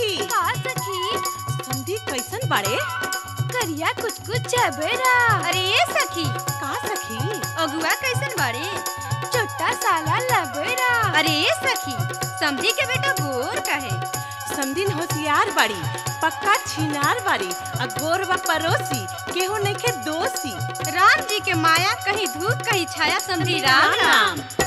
सखी का सखी समधी कैसन बाड़े करिया कुछ कुछ जबेरा अरे ये सखी का सखी अगुआ कैसन बाड़े छोटा साला लबेरा अरे ये सखी समधी के बेटा गोर कहे समधिन होशियार बाड़ी पक्का छिनार बाड़ी आ गोरवा परोसी केहू नइखे दोषी राम जी के माया कहीं धूप कहीं छाया समधी राम राम